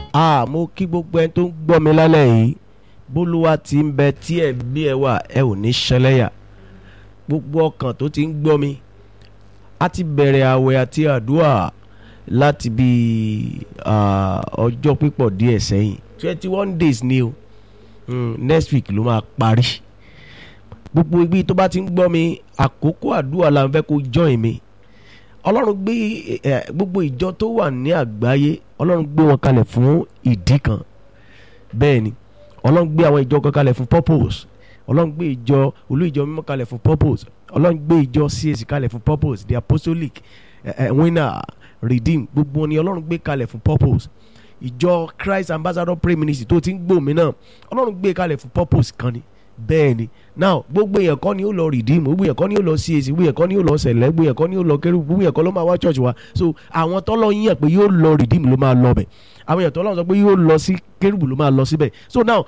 a mo kí gbogbo ẹni tó ń gbọ́ mi lálẹ́ yìí bólúwa ti ń bẹ tí ẹ̀ bí ẹ wà ẹ ò ní ṣẹlẹ́yà gbogbo ọkàn tó ti ń gbọ́ mi a ti bẹ̀rẹ̀ àwẹ̀ àti àdúrà láti bí ọjọ́ pípọ̀ díẹ̀ sẹ́yìn twenty one days ni o mm, next week ló máa parí gbogbo ibi tó bá ti ń gbọ́ mi àkókò àdúrà la ń fẹ́ kó join mi ọlọ́run gbé gbogbo ìjọ tó wà ní àgbáyé ọlọ́run gbé wọn kalẹ̀ fún ìdí kan bẹ́ẹ̀ ni ọlọ́run gbé àwọn ìjọ kan kalẹ̀ fún purpose ọlọ́run gbé ìjọ olú ìjọ mímọ́ kalẹ̀ fún purpose ọlọ́run gbé ìjọ CAC kalẹ̀ fún purpose the apostolic uh, uh, winner redeem gbogbo ni ọlọ́run gbé kalẹ̀ fún purpose ìjọ Christ ambassador prayer ministry tó ti ń gbòmí náà ọlọ́run gbé kalẹ̀ fún purpose kan ni bẹ́ẹ̀ ni now gbogbo èèyàn kọ́ ni ó lọ redeem gbogbo èèyàn kọ́ ni ó lọ CAC gbogbo èèyàn kọ́ ni ó lọ sẹ̀lẹ̀ gbogbo èèyàn kọ́ ni ó lọ kérú gbogbo èèyàn kọ́ ló máa wá church wa so àwọn tọ́lọ́ yíyàn pé yóò lọ redeem ló máa lọ bẹ̀ àwọn èèyàn tọ́lọ́ sọ pé yóò lọ sí kérúbù ló máa lọ síbẹ̀ so now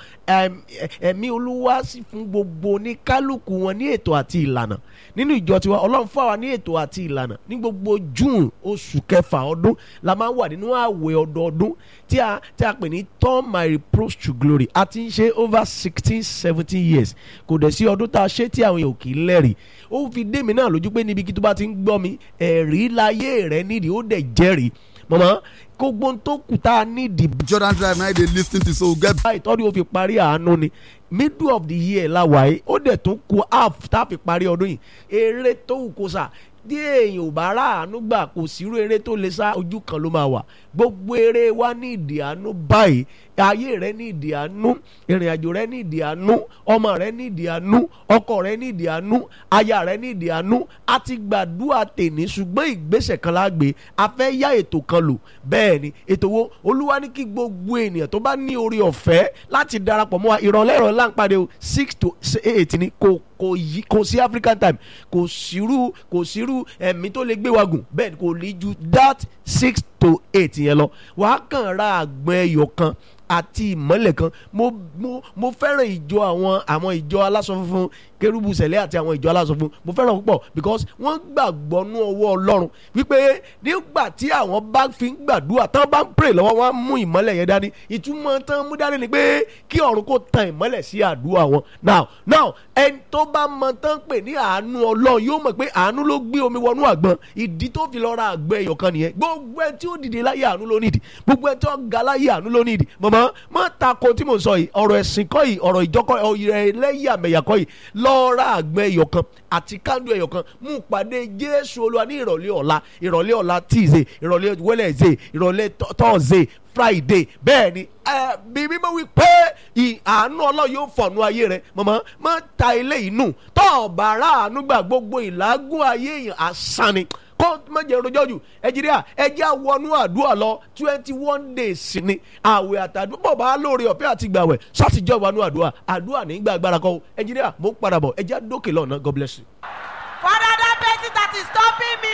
ẹ̀mí olúwa sì fún gbogbo ní kálukú wọn ní ètò àti ìlànà nínú ìjọ tiwa ọlọ́run fún wa ní ètò àti ìlànà ní gbogbo june oṣù kẹfà ọdún la máa ń wà nínú àwẹ̀ ọdọọdún tí a tí a pè ní turn my reproach to glory a ti ń ṣe over sixteen seventeen years kò dẹ̀ sí ọdún tá a ṣe tí àwọn èèyàn kì í lẹ́rìí ó fi dé mi náà lójú pé níbi kí tó bá ti ń gbọ́ mi ẹ̀rí láyé rẹ nídìí ó dẹ̀ jẹ́rìí mọ̀mọ́ gbogbo tó kù tá a nídìí. Jordan Drive náà dey lis ten to so get. báyìí tọ́ni ó fi parí àánú ni middle of the year la wáyé ó dẹ̀ tún kù half tá a fi parí ọdún yìí eré tó wù kó sà bí èèyàn ò bá rà àánú gbà kò sírú eré tó lè sá ojú kan ló máa wà gbogbo eré wa ní ìdí àánú báyìí ayé rẹ ní ìdí àánú ìrìn àjò rẹ ní ìdí àánú ọmọ rẹ ní ìdí àánú ọkọ rẹ ní ìdí àánú aya rẹ ní ìdí àánú a ti gbàdúrà tèní ṣùgbọ́n ìgbésẹ̀ kan la gbé a fẹ́ yá ètò kan lò bẹ́ẹ̀ ni ètò wo olúwa ní kí gbogbo ènìyàn tó bá ní orí ọ̀fẹ́ láti darapọ̀ mọ́ wa ìrọ̀lẹ́ ìrọ̀lẹ́ láǹpadé o six to eight ni kò kò yí kò sí African time kò sírú kò sírú ẹ̀mí tó lè gbé wa gùn bẹ́ẹ̀ kò ní ju that six to eight yẹn lọ wàá kàn ra àgbọn ẹyọ kan àti ìmọ́lẹ̀ kan mo mo mo fẹ́ràn ìjọ àwọn àwọn ìjọ aláṣọ funfun kérúbù sẹ̀lẹ̀ àti àwọn ìjọ aláṣọ funfun mo fẹ́ràn púpọ̀ because wọ́n gbàgbọ́ nú ọwọ́ ọlọ́run wípé nígbà tí àwọn bá fi ń gbàdúrà tán bá ń pray lọ́wọ́ wọn á mú ìmọ́lẹ̀ yẹn dání ìtumọ̀ tán mú dání ni pé kí ọ̀run kó tan ìmọ́lẹ̀ sí àdúrà wọn now now ẹni tó bá mọ tán pè ní àánú ọlọ́run yóò mọ̀ pé àánú ló gbé omi wọnú àgbọn ìdí tó fi lọ ra àgbọn ẹyọ kan nìyẹn gbogbo ẹni tí ó dìde láyé àánú ló nídìí gbogbo ẹni tí ó ga láyé àánú ló nídìí mọ̀mọ́ mọ́ ta ko tí mo sọ yìí ọ̀rọ̀ ẹ̀sìn kọ́ yìí ọ̀rọ̀ ìjọkọ́ ọ̀rọ̀ ẹlẹ́yàmẹ̀yà kọ́ yìí lọ́ọ́ ra àgbọn ẹyọ kan àti kándú ẹyọ kan mú pàdé jésù olúwa ní ìrọ̀lẹ́ ọ̀la ìrọ̀lẹ́ ọ̀la tíìzé ìrọ̀lẹ́ wẹ́lẹ̀zé ìrọ̀lẹ́ tọ́ọ̀zé friday bẹ́ẹ̀ ni bí mímọ́ wí pé àánú ọlọ́run yóò fọ̀nù ayé rẹ mọ̀mọ́ má ta ilé yìí nù tọ́ ọ̀bà aráàánú gbà gbogbo ìlágùn ayé yìí àsán ni kó má jẹ́ rojọ́ jù ẹ̀jìríà ẹjẹ́ àwọnú àdúrà lọ twenty one days ni àwẹ̀ àtàdúrà bọ̀ bá lóore ọ̀fẹ́ àti gbàwẹ̀ sátìjọ́ ìwánú àdúrà àdúrà nígbà agbára kọ́ ẹ̀jìríà mo ń padà bọ̀ ẹjẹ́ dókè lọ́nà God bless you. Father, that person that is stopping me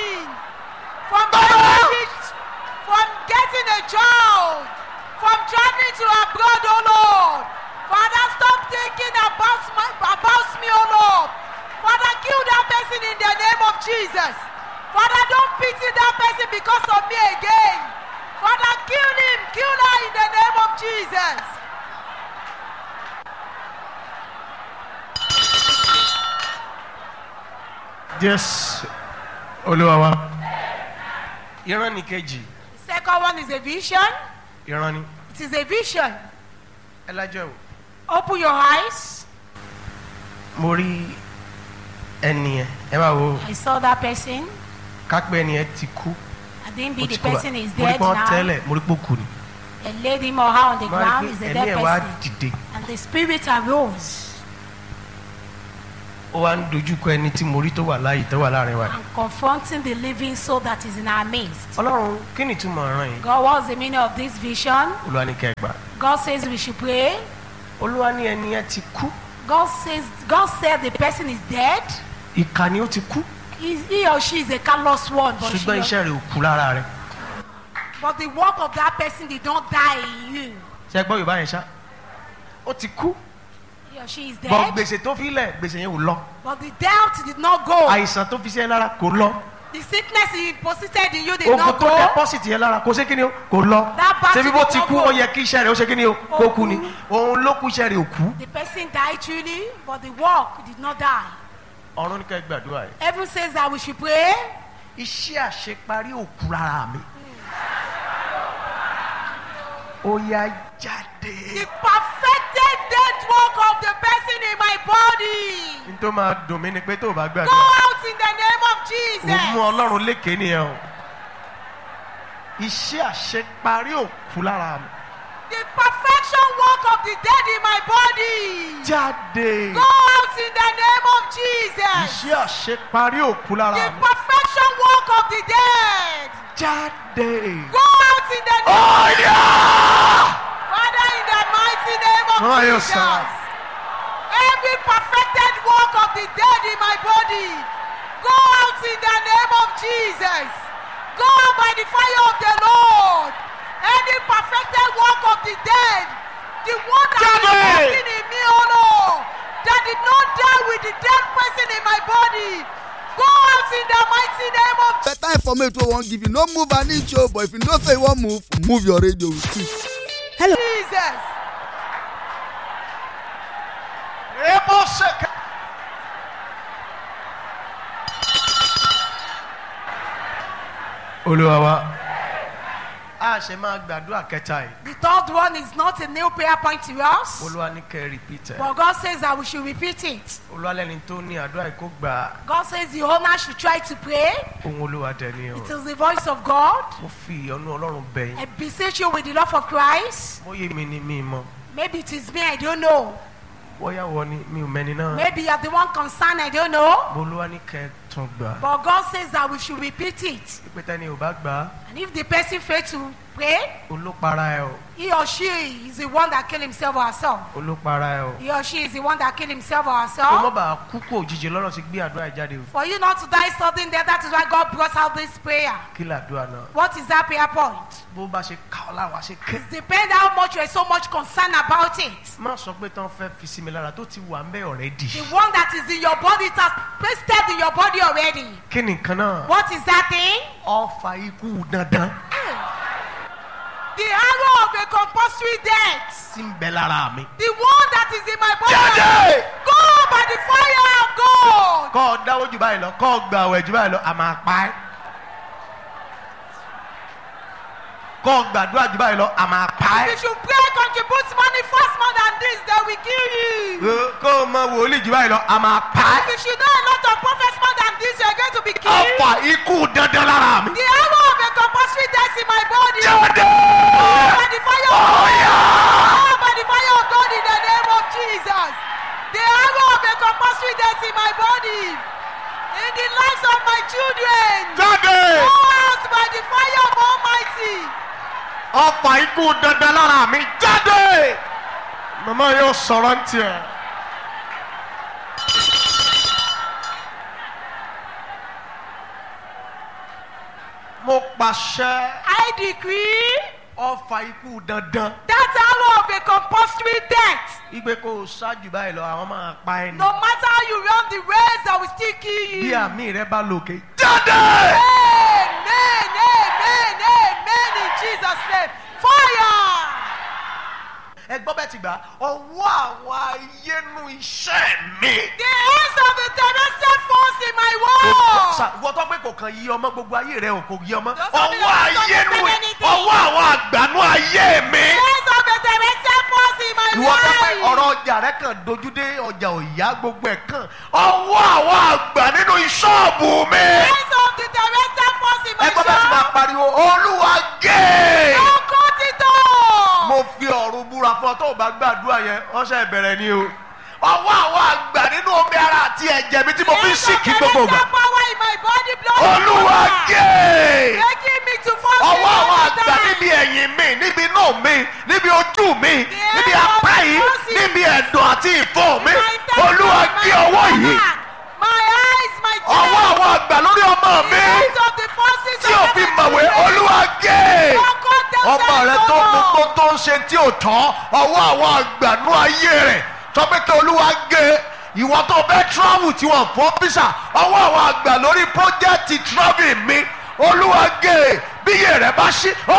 from getting, from getting a job, from traveling to abroad, oh Lord. Father, stop thinking about, my, about me, oh Lord. Father, kill that person in the name of Jesus. Father, don't pity that person because of me again. Father, kill him, kill her in the name of Jesus. Jésù Olúwa wa. Ìran ni kejì. The second one is a vision. Ìran ni. It is a vision. Ẹ lájọ́ o. Open your eyes. Mo rí ẹni yẹn. Ẹ máa wo I saw that person. kápẹ́ ẹni yẹn ti kú. I think Ó the ti kú bá- person is Mo rí dead pé wọ́n now. tẹ́lẹ̀ mo rí pé ó kú ni. They laid him or her on the Mo rí ground. pé Is a ẹ̀mí dead ẹ̀ wá person. dìde. And the spirit arose Ó wá ń dojúkọ ẹni tí mo rí tó wà láàyè tó wà láàrin wa. and confronting the living soul that is in our midst. Ọlọ́run kí ni ìtumọ̀ ọ̀ràn yìí? God, what's the meaning of this vision? Olúwa ní kẹ́ ẹ gbà. God says we should pray. Olúwa ní ẹni yẹn ti kú. God says God said the person is dead. Ìkà ni ó ti kú. He, he or she is a callous one, but, Ṣùgbọ́n she, iṣẹ́ rẹ̀ ò kú lára rẹ̀. but the work of that person did not die in you. Ṣé ẹ gbọ́ Yorùbá yẹn ṣá? Ó ti kú. He or she is Bọ̀ dead, gbèsè tó fi lẹ̀ gbèsè yẹn ò lọ. but the debt did not go. Àìsàn tó fi ṣe lára kò lọ. The sickness he deposited in you did ogun not tó go. deposit yẹn lára kò ṣe kí ni o kò lọ That battle ṣebí bó did ti not kú go. ó yẹ kí iṣẹ́ rẹ̀ ó ṣe kí ni o kó Ó kú ni kú. òun ló kú iṣẹ́ rẹ̀ ò kú. The person died truly, but the work did not die. ọ̀run ní ká ẹ gbàdúrà yìí. Heaven says that we should pray. iṣẹ́ àṣeparí òkú rárá mi. ó yá jáde. The perfected death work of the person in my body. n tó máa dùn mí ni pé tó o bá Go gbàdúrà out in the name of ò mú Jesus. ọlọ́run lékè nìyẹn o. iṣẹ́ àṣeparí òkú lára mi. The perfection work of the dead in my body. jáde. Go out in the name of Jesus. iṣẹ́ àṣeparí òkú The lára mi. perfection work of the dead. jáde. Go out in the name ọ̀yà. Father, in the mighty name of Oh, yes, Jesus. sir. Every perfected work of the dead in my body, go out in the name of Jesus. Go out by the fire of the Lord. Any perfected work of the dead, the one that is Jáde! working in me, oh Lord, that did not die with the dead person in my body, go out in the mighty name of better information wey wan give you no move an inch o but if you know say you wan move move your radio with it. Jesus. Ebo seke. olúwa wa a ṣe máa gbàdúrà kẹta yìí The third one is not a new prayer point to us. olúwa ní kẹ́ ẹ repeat ẹ̀ But God says that we should repeat it. olúwa lẹ́ni tó ní àdúrà yìí kó gbà God says the owner should try to pray. ohun olúwa dẹni o It is the voice of God. mo fi ìyọ́nú ọlọ́run bẹ̀ I yín beseech you with the love of Christ. mo yé mi ni mi mọ Maybe it is me, I don't know. bóyá wọ ni mi ò mẹ́ni náà Maybe you are the one concerned, I don't know. mo olúwa ní kẹ́ ẹ tún gbà But God says that we should repeat it. pípẹ́ tẹ́ni ò bá gbà á And if the person fails to pray, olópara ẹ o he or she is the one that killed himself or herself. olópara ẹ o He or she is the one that killed himself or kó herself. mọ́ bàa kú kó òjijì lọ́rọ̀ ti gbé àdúrà yìí jáde o For you not to die suddenly death, that is why God brought out this prayer. kí làdúrà náà What is that prayer point? bó bá ṣe ká ọ láwa ṣe ké. Depend how much you are so much concerned about it. má sọ pé tán fẹ́ fi sí mi lára tó ti wà ń bẹ́ ọ̀rẹ́dì. The one that is in your body, it has pasted in your body already. kí ni nǹkan náà. What is that thing? ọfà ikú dandan The arrow of a compulsory death. tí ń bẹ lára mi. The one that is in my body. Jáde! Go by the fire of God. kọ́ ọ dáwọ́ jù báyìí lọ kọ́ ọ gba àwẹ̀ jù báyìí lọ a máa pa ẹ́. kọ́ ọ gbàdúrà jù báyìí lọ a máa pa If ẹ́. you should pray, contribute money, fast more than this, they will kill you. Ẹ, kọ́ ọ mọ wòlíì jù báyìí lọ a máa pa If ẹ́. you should know a lot of prophets more than this, you are going to be killed. ọfà ikú dandan lára mi. The arrow of a compulsory death in my body. jáde. Go by the fire of God. Ọ̀yà! Go by the fire of God in the name of Jesus. The arrow of a compulsory death in my body. In the lives of my children. jáde. Go out by the fire of Almighty. ọfà ikú dandan lára mi jáde. màmá yóò sọ̀rọ̀ ń tiẹ̀. mo pàṣẹ I decree ọfà ikú dandan. that arrow of a compulsory death. igbe kò ṣáájú báyìí lọ àwọn máa pa ẹni. No matter how you run the race, I will still kill bí you. àmì rẹ bá lòkè. jáde. Amen, amen, amen in Jesus' name. Fire! ẹ gbọ́ bẹ́ẹ̀ ti gbà ọwọ́ àwọn ayénu iṣẹ́ mi. The hands of the terrestrial force in my wall. wọ́n tọ́ pé kò kàn yí ọmọ gbogbo ayé rẹ ò kò yí ọmọ. Those of you ọwọ́ that don't ayénu understand anything. ọwọ́ àwọn àgbànú ayé mi. The hands of the terrestrial force in my ìwọ tọ́ pé life. ọ̀rọ̀ ọjà rẹ kàn dojú dé ọjà òyà gbogbo ẹ̀ kàn. ọwọ́ àwọn àgbà nínú ìṣọ́ọ̀bù mi. The hands of the terrestrial force in my ẹ gbọ́ bẹ́ẹ̀ ti máa shop. pariwo olúwa gé. Don't cut it off. mo fi ọ̀run búra fún ọ tó o bá gbàdúrà yẹn ọ̀sẹ̀ ìbẹ̀rẹ̀ ni o. ọwọ́ àwọn àgbà nínú omi ara àti ẹ̀jẹ̀ mi tí mo fi ń sìnkì gbogbo ìgbà. Terrestrial power in my body blood. olúwa gé. Making me to fall ọwọ́ all àwọn the àgbà time. níbi ẹ̀yìn mi níbi inú mi níbi ojú mi níbi apá yìí níbi ẹ̀dọ̀ àti ìfọ́ mi My intestine, olúwa my gé ọwọ́ yìí stomach, My eyes, my ọwọ́ chest. àwọn àgbà lórí ọmọ The mi hands of the forces tí of ò fi heaven mọ̀wé to olúwa gé Don't cut them ọmọ down rẹ so tó much. gbogbo tó ń ṣe tí ò tán ọwọ́ àwọn àgbà nú ayé rẹ̀ tọ́pẹ́ kí olúwa gé ìwọ tó fẹ́ travel tí wọ́n fọ́ visa ọwọ́ àwọn àgbà lórí project travel mi olúwa gé bí iye rẹ̀ bá ṣí